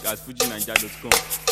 at fujinaija.com.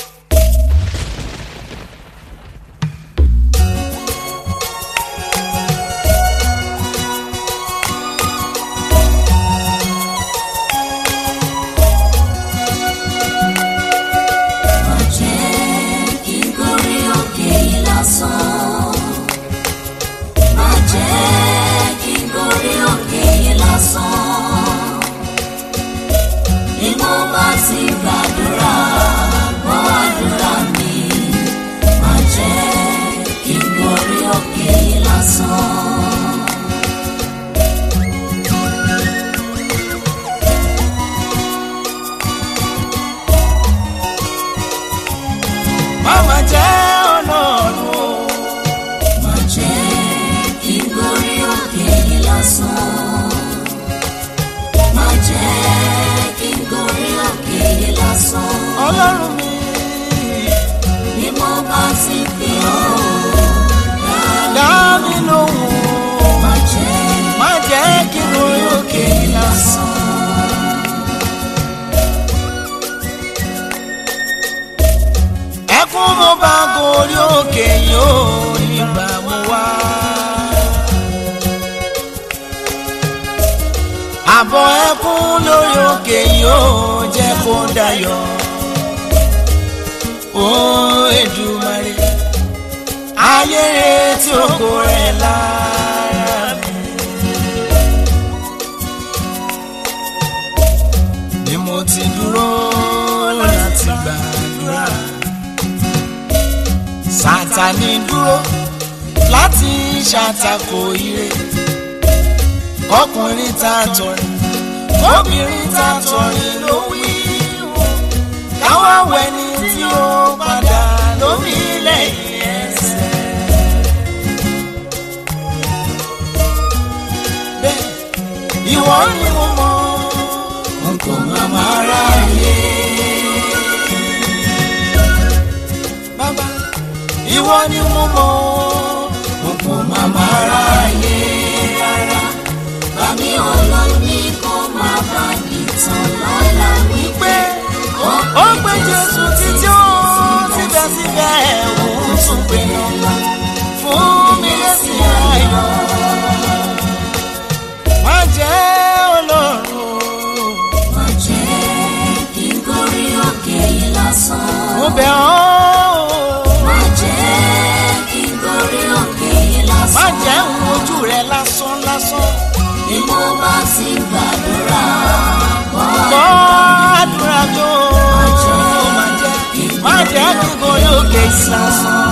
Má jẹ́ kí n gorí òkè yìí lásán. Má jẹ́ kí n gorí òkè yìí lásán. Bí mo bá ti gbàdúrà, gbọ́ àdúrà mi. Má jẹ́ kí n gorí òkè yìí lásán. Mama jẹ́ ọlọ́run o. Má jẹ́ kí n gorí òkè yìí lásán. Má jẹ́ kí n gorí òkè yìí lásán. Ọlọ́run mi. Bí mo bá ti pè ọ́, Dá mi lóhùn. má jẹ́ Má jẹ́ kí n lórí òkè yìí lásán. Ẹkún mo bá gorí òkè yìí ó nígbà mo wá. Àbọ̀ ẹkún lórí òkè yìí ó jẹ́ kó dayọ̀. Ó Èdùmàrè ayé retí ògo rẹ̀ lára mi. Bí mo ti dúró láti gbàdúrà. Sátánì dúró láti ṣàtakò ire. Ọkùnrin tá a tọrin, obìnrin tá a tọrin ló wí. Káwá wẹni tí ó padà lómi lẹ́yìn ẹsẹ̀. Bẹ́ẹ̀ ìwọ ni mo mọ̀, n kò má má ráyè. Bàbá ìwọ ni mo mọ̀, n kò má má ráyè rárá. bàmí ọlọ́run ní kó má bá mi tán lọ́la wípé Ó gbé Jésù títí ó síbẹ̀síbẹ̀ òun tún gbé lọ fún mi lẹ́sìn ayọ̀. Má jẹ́ ọlọ́run o. má jẹ́ kí n gorí òkè yìí lásán. mo bẹ̀ ọ́ o. Má jẹ́ kí n gorí òkè yìí má lásán. jẹ́ ń wojú rẹ lásán lásán. Bí mo bá ti gbàdúrà, gbọ́ gbọ́ àdúrà mi o. má jẹ́ má jẹ́ kí n gorí òkè yìí lásán.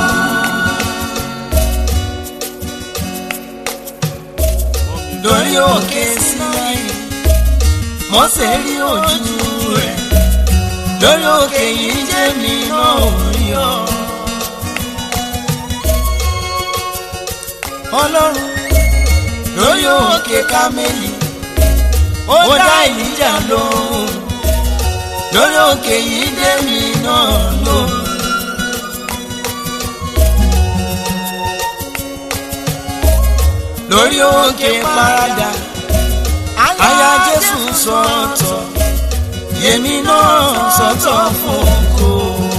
lórí òkè Sínáì Mósè rí ojú rẹ̀ lórí òkè yìí jẹ́ mi náà ò rí ọ. ọlọ́run lórí òkè Kámẹ́lì ó dá ìjà lóhùn lórí òkè yìí jẹ́ mi náà lóhùn. lórí òkè Paradà aya Jésù sọ̀tọ̀ yèmí náà sọ̀tọ̀ fún oko.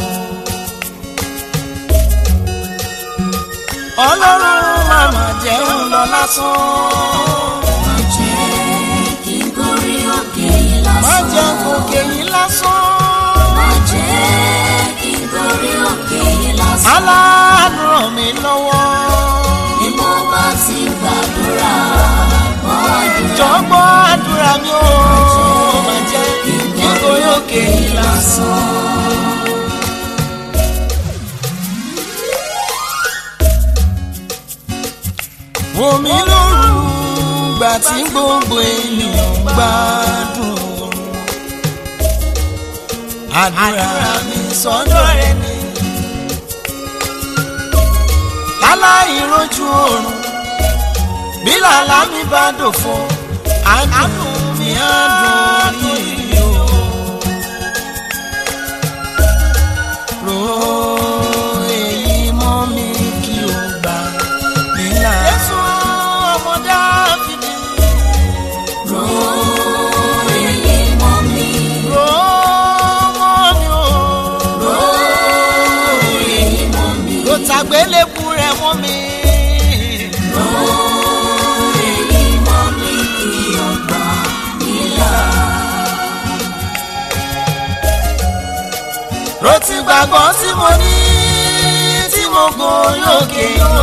ọlọ́run màmá jẹun lọ lásán má jẹ́ kí n gorí òkè yìí má lásán. jẹ́ gòkè yìí lásán Má jẹ́ kí n gorí òkè yìí lásán. aláàánú ràn mí lọ́wọ́ Bí mo bá ti gbàdúrà, gbọ́ àdúrà. jọ̀gbọ́ àdúrà mi ò má jẹ́ kí n gorí òkè yìí lásán. omi lóru gbà tí gbogbo ènìyàn ń gbádùn àdúrà mi sọ́dọ̀ rẹ ni láláì rojú oorun bí làlá mi bá dòfo àdùn mi àdùn yìí o. ro èyí mọ́ mi kí o gbà mí là. Jésù ọmọ Dáfídì. Ro èyí mọ́ mi. ro mọ́ mi o. ìgbàgbọ́ tí mo ní tí mo gorí òkè yọ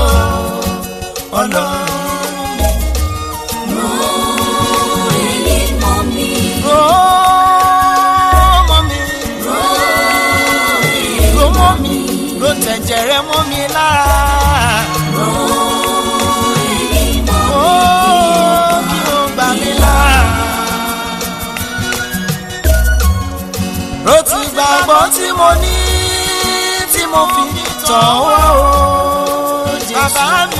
ọlọ́run Ro èyí mọ́ mi. ró mọ́ mi Ro èyí ró mọ́ mi ró tẹ̀jẹ̀ rẹ mọ́ mi lára ro èyí mọ́ ó kí o gbà mí lára. ró ti gbàgbọ́ tí mo ní tí mo fi tàn wá o Jésù. bàbá mi